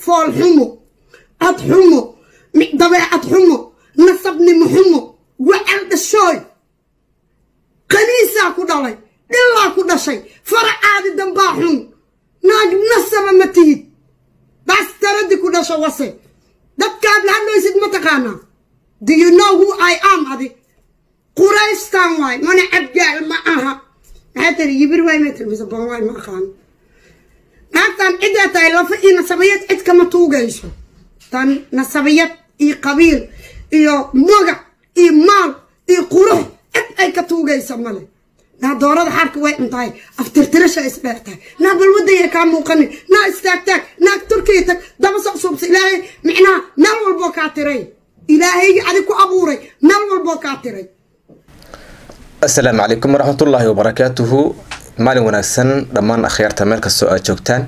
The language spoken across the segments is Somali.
fool xumo cod xumo dabeecad xumo nasabnimo xumo wacal dhashooy qaniisaa ku dhalay dhillaa ku dhashay faracaadi dambaa xun naag nasaba ma tihid bastaraddi ku dhasho wase dadkaad la hadlaysid ma taqaanaa do you know who i am adi quraystan waay mana cabgaal ma aha maxaa tiri yibir waay ma tiri mise bon waay ma aqaano naagtan ciddaa tahay lafa iyo nasabiyad cid kama tuugayso tan nasabiyad iyo qabiil iyo magac iyo maal iyo qurux cid ay ka tuugaysa male naa doorada xaarka way cuntahay aftirtirasha isdheer tahay naa balwadaya kaa muuqanin naa istaagtaag naag turkiya tag daba socsuubsa ilaahay micnaha meel walboo kaa tiray ilaahaygi adig ku abuuray meel walboo kaa tiray asalaamu calaykum waraxmatullaahi wabarakaatuhu maalin wanaagsan dhammaan akhyaarta meel kastoo aad joogtaan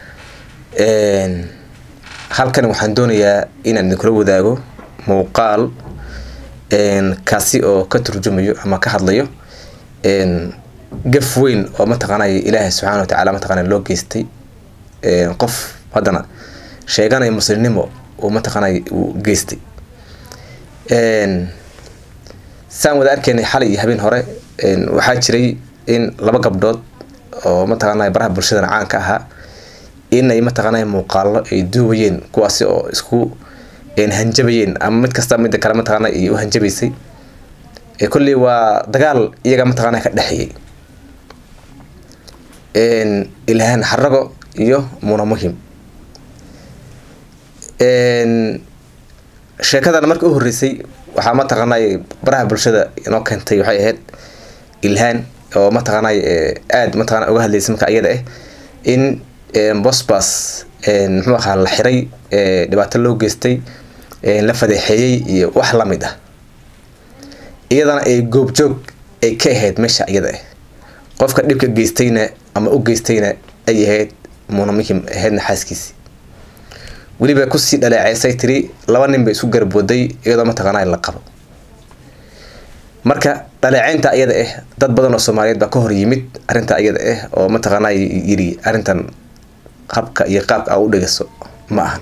halkan waxaan doonayaa inaan idinkula wadaago muuqaal kaasi oo ka turjumayo ama ka hadlayo gaf weyn oo mataqaanay ilaahay subxaana wa tacaala mataqaana loo geystay qof haddana sheeganaya muslimnimo uu mataqaanay uu geystay saan wada arkaynay xalay iyo habeen hore waxaa jiray in laba gabdhood oo mataqaanay baraha bulshadana caanka ahaa inay mataqaanay muuqaalo ay duubayeen kuwaasi oo isku hanjabayeen ama mid kasta midda kale mataqaana ay u hanjabaysay kolley waa dagaal iyaga mataqaana ka dhexeeyay ilhaan xarago iyo muna muhim sheekadan marka u horreysay waxaa mataqaanay baraha bulshada inoo keentay waxay ahayd ilhaan oo mataqaanay aada mataqana uga hadlaysay marka iyada ah in bosbas muxuu ahaa la xiray dhibaato loo geystay la fadeexeeyey iyo wax lamid ah iyadana ay goobjoog ay ka ahayd meesha iyada ah qofka dhibka geystayna ama u geystayna ay ahayd muna muhim ahaydna xaaskiisi weliba kusii dhaleeceysay tiri laba nin bay isku garbooday iyadoo mataqaana la qabo marka dhaleeceynta iyada ah dad badan oo soomaaliyeed baa ka hor yimid arrinta iyada ah oo mataqaana yiri arrintan habka iyo qaabka a u dhegeyso ma ahan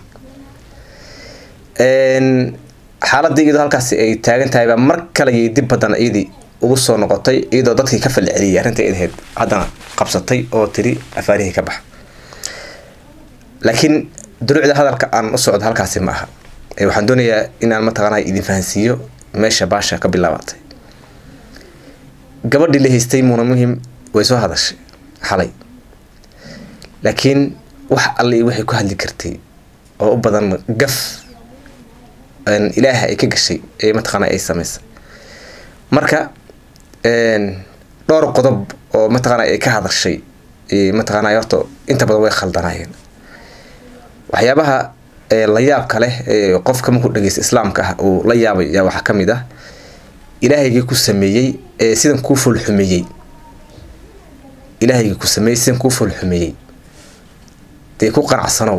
xaaladii iyadoo halkaasi ay taagan tahay baa mar kale yay dib badan iyadii ugu soo noqotay iyadoo dadkii ka falceliyay arrinta id ahayd haddana qabsatay oo tiri afaarihii ka bax laakiin duruucda hadalka aan u socdo halkaasi ma aha waxaan doonayaa inaan mataqaana idin fahansiiyo meesha baasha ka bilaabatay gabadhii la haystay muuna muhim way soo hadashay xalay laakiin wax alle iyo waxay ku hadli kartay oo u badan gaf ilaaha ay ka gashay ee mataqaana ay samaysay marka dhowr qodob oo mataqaana ay ka hadashay mataqaana horta inta badan way khaldanaayeen waxyaabaha la yaabka leh ee qofka markuu dhegeysta islaamka ah uu la yaabay yaa waxaa ka mid ah ilaahaygii ku sameeyey ee sidan kuu foolxumeeyey ilaahaygii ku sameeyey sidan kuu foolxumeeyey dee ku qanacsanow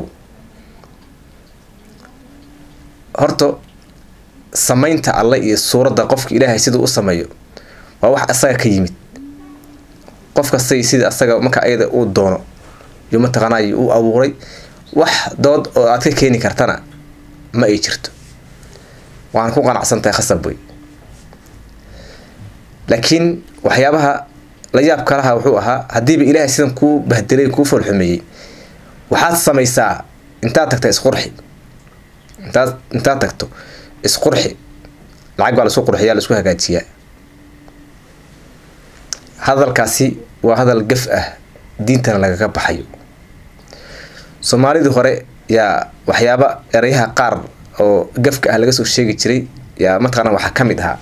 horta samaynta alle iyo suuradda qofka ilaahay siduu u sameeyo waa wax asaga ka yimid qof kastay sida asaga marka ayada uu doono yuu mataqaanay u abuuray wax dood oo aad ka keeni kartana ma ay jirto waan ku qanacsan tahay khasab wey laakiin waxyaabaha la yaab kalaha wuxuu ahaa haddiiba ilaahay sidan kuu bahdelay kuu foolxumeeyey waxaad samaysaa intaad tagta isqurxi intaad intaad tagto isqurxi lacag baa laisku qurxiyaa laisku hagaajiyaa hadalkaasi waa hadal gaf ah diintana lagaga baxayo soomaalidii hore yaa waxyaaba erayaha qaar oo gafka ah laga soo sheegi jiray yaa mataqaana waxaa ka mid ahaa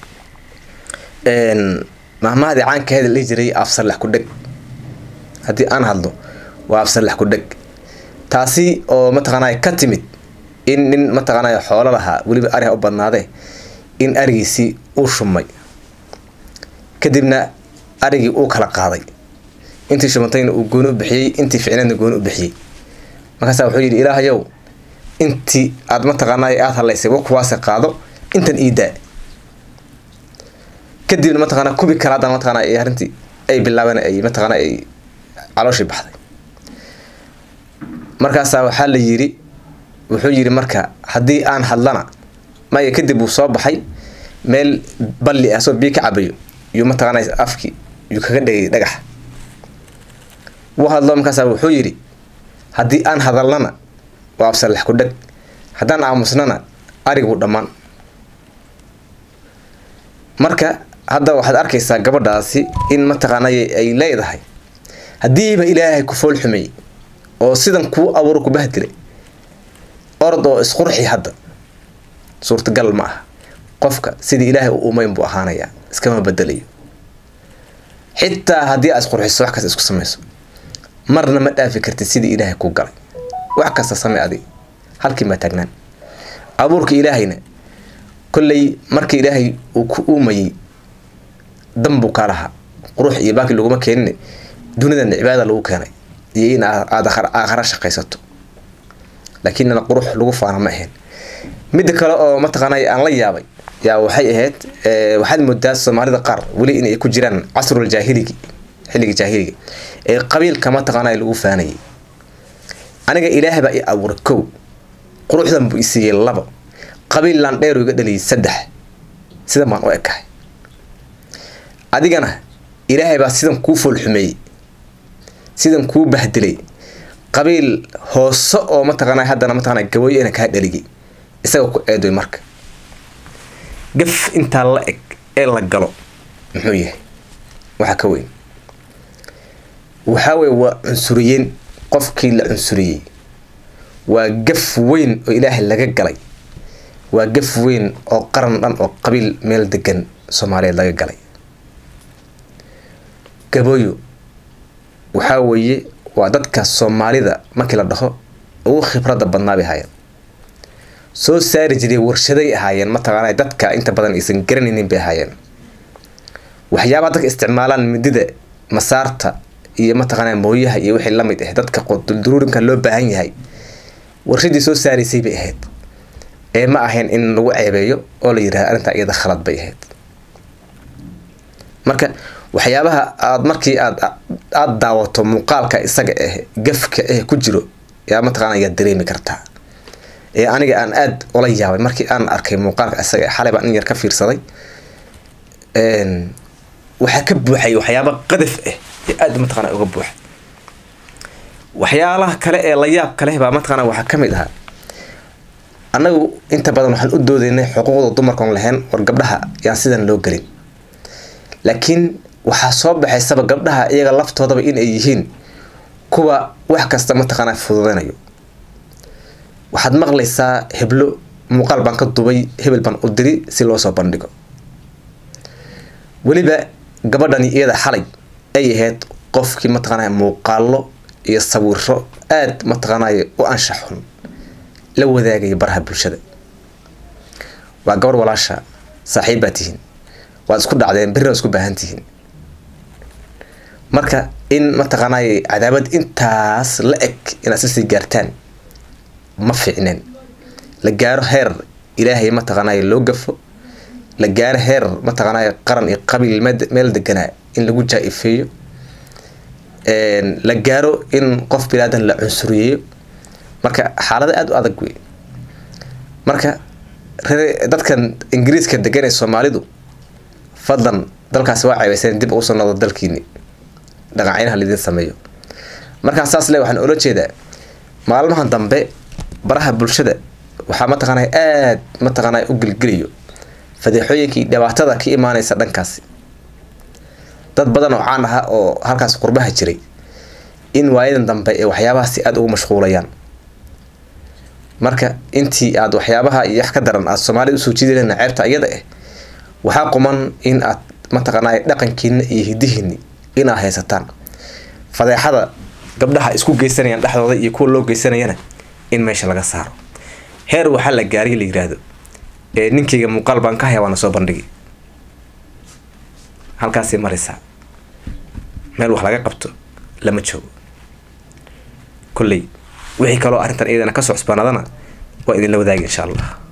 mahmahadii caankaheeda la dhihi jiray afsarlex ku dheg haddii aan hadlo waa afsarlex ku dheg taasi oo mataqaanay ka timid in nin mataqaanay xoolo lahaa weliba ariha u badnaadee in arigiisii uu shumay kadibna arigii uu kala qaaday intii shumantayna uu gooni u bixiyey intii ficneedna gooni u bixiyey markaasa wuxuu yidhi ilaahayow intii aad mataqaanay aada hadlaysay wa kuwaase qaado intan iidaa kadibna mataqaana kubi kale haddana mataqaana ay arrintii ay bilaabeen ay mataqaana ay calooshii baxday markaasaa waxaa la yidhi wuxuu yidhi marka haddii aan hadlana maya kadib uu soo baxay meel balli ah soo biyo ka cabayo yuu mataqaanay afki yuu kaga dhegay dhagax wuu hadlo markaasa wuxuu yidhi haddii aan hadalnana waa absalax ku dheg haddaan aamusnana arigu dhammaan marka hadda waxaad arkaysaa gabadhaasi in mataqaanay ay leedahay haddiiba ilaahay ku fool xumeeyey oo sidan kuu abuuro ku bahdilay orod oo isqurxi hadda suurtagal ma aha qofka sidii ilaahay u umayn buu ahaanayaa iskama bedelayo xitaa haddii aad isqurxiso wax kasta isku samayso marna ma dhaafi kartid sidii ilaahay ku galay wax kasta samey adig halkii maa taagnaan abuurka ilaahayna kolley markii ilaahay uu ku uumayey dan buu kaa lahaa qurux iyo baaki laguma keenin dunidana cibaada lagu keenay iyo in aad aakhara shaqaysato laakiinna qurux lagu faana ma ahayn midda kale oo mataqaanay aan la yaabay yaa waxay ahayd waxaad moodaa soomaalida qaar weli inay ku jiraan casrul jaahiligi xilliga jaahiliga ee qabiilka mataqaanay lagu faanayay aniga ilaahay baa i abuuray kow quruxdan buu isiiyey labo qabiil laandheeru iga dhaliyay saddex sidan baan u ekahay adigana ilaahay baa sidan kuu foolxumeeyey sidan kuu bahdilay qabiil hoose oo mataqaana haddana mataqana gabooyo ina kaa dhaligay isaga ku eedoy marka gaf intaa la eg ee la galo muxuu yahay waxaa ka weyn waxaa weye waa cunsuriyeen qofkii la cunsuriyey waa gaf weyn oo ilaahay laga galay waa gaf weyn oo qaran dhan oo qabiil meel degan soomaaliyeed laga galay gabooyo waxaa weeye waa dadka soomaalida markii la dhaho ugu khibradda badnaa bay ahaayeen soo saari jiray warshaday ahaayeen mataqaana dadka inta badan aysan garanaynin bay ahaayeen waxyaabaha dadka isticmaalaan midida masaarta iyo mataqaana mooyaha iyo wixii lamid ah dadka dulduruurinka loo baahan yahay warshadii soo saaraysay bay ahayd ee ma ahayn in lagu ceebeeyo oo la yirahdo arrintaa iyada khalad bay ahayd marka waxyaabaha aad markii aad aada daawato muuqaalka isaga ah gafka ah ku jiro yaa mataqaana yaad dareemi kartaa ee aniga aan aada ula yaabay markii aan arkay muuqaalka isaga xalay baan in yar ka fiirsaday waxaa ka buuxay waxyaaba qadaf ah ee aada mataqaana uga buuxa waxyaalaha kale ee la yaab kaleh baa mataqaana waxaa ka mid ahaa annagu inta badan waxaan u doodaynay xuquuqda dumarkaon lahayn war gabdhaha yaan sidan loo gelin laakiin waxaa soo baxaysaba gabdhaha iyaga laftoodaba in ay yihiin kuwa wax kasta mataqaanaa fududeynayo waxaad maqlaysaa heblo muuqaal baan ka dubay hebel baan u diri si loo soo bandhigo weliba gabadhani iyada xalay ay ahayd qofkii mataqaanaa muuqaalo iyo sawiro aada mataqaanay u anshax xun la wadaagaya baraha bulshada waa gabarh walaasha saaxiib baa tihiin waad isku dhacdeen berri waa isku baahan tihiin marka in mataqaanay cadaabad intaas la eg inaad sisii gaartaan ma fiicneen la gaaro heer ilaahay mataqaanay loo gafo la gaaro heer mataqaanay qaran iyo qabiil meel deganaa in lagu jaa-ifeeyo la gaaro in qof bilaadan la cunsuriyeeyo marka xaalada aada u adag wey marka dadkan ingiriiska degan ee soomaalidu fadlan dalkaasi waa ceebeyseen dib ugu soo noqdo dalkiini dhaqancinaha laidin sameeyo markaa saas le waxaan ola jeedaa maalmahan dambe baraha bulshada waxaa mataqaanaa aada mataqaanaa u gelgelayo fadeexooyinkii dhibaatada ka imaaneysa dhankaasi dad badan oo caan aha oo halkaas qurbaha jiray in waayadan dambe ee waxyaabahaasi aada ugu mashquulayaan marka intii aada waxyaabaha iyo wax ka daran aada soomaalida usoo jiidi lehna ceebta iyada ah waxaa quman in aad mataqaanaa dhaqankiina iyo hidihiini inaad haysataan fadeexada gabdhaha isku geysanayaan dhexdooda iyo kuwa loo geysanayana in meesha laga saaro heer waxaa la gaariy la yiraahdo ee ninkayga muuqaal baan ka haya waana soo bandhigi halkaasay maraysaa meel wax laga qabto lama joogo kolley wixii kaloo arrintan iyadana kasoo cusbaanaadana waa idinla wadaagi insha allah